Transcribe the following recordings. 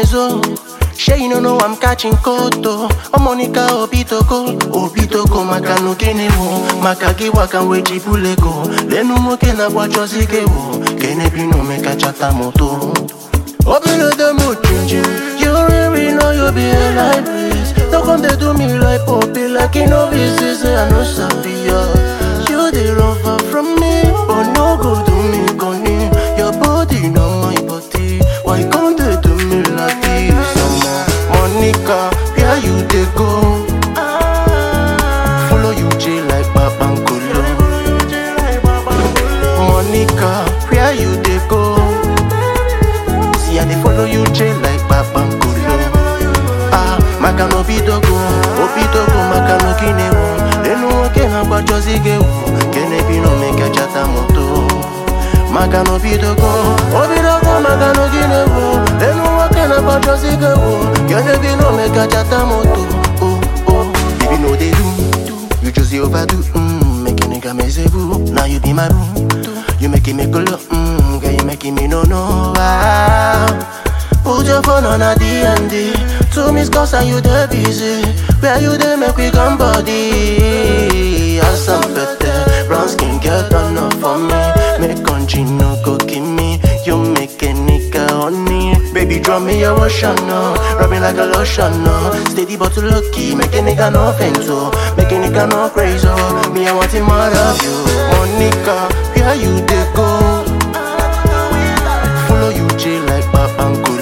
benzo. Sure you no know I'm catching koto. Oh Monica Obitoko, Obitoko maka no kene wo, maka gi waka weji bulego. Lenu mo kena wacho zige wo, kene bino meka chata moto. Open the mood changing. You really know you be a light breeze. Don't come they do me like poppy, like you know this is I know sabi ya. You they run far from me, but no go do me gone. Your body not my body. Why can't they do me like this? Some Monica, where you they go? Follow you J like Babangolo. Monica, where you they go? See, I dey follow you chain like Babangolo. Ah, maka no bidogo, obidogo maka no kinewo. Lenu oke na gbacho zigewo, kene bino meke chata moto. Maka no bidogo, obidogo maka no kinewo. Lenu oke na gbacho zigewo, kene bino meke chata moto. Oh oh, baby no dey do, do. you just dey overdo. Mm, make a nigga mezebu, now you be my boo. You making me go low, mm, girl you making me no no. Ah. Put your phone on a D&D Two miss calls and you dey busy Where you dey make we come body As I'm better Brown skin girl turn up for me Make country no go give me You make a nigga honey Baby draw me your ocean no Rub me like a lotion no Steady but low key Make a nigga no faint so Make a nigga no crazy oh Me I want it more of you Monica Where you dey go Follow you J like Babangolo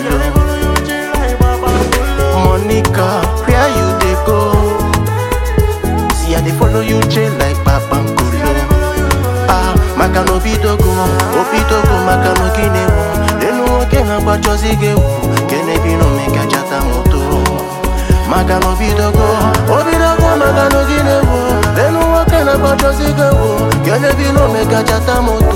Monica, where you dey go? See I dey follow you J like Babangolo Ah, maka no bidogo, obidogo maka no kinewo Lenu oke na gbacho zigewo, kene bino meka chata moto Maka no bidogo, obidogo maka no kinewo Lenu oke na gbacho zigewo, kene bino meka chata moto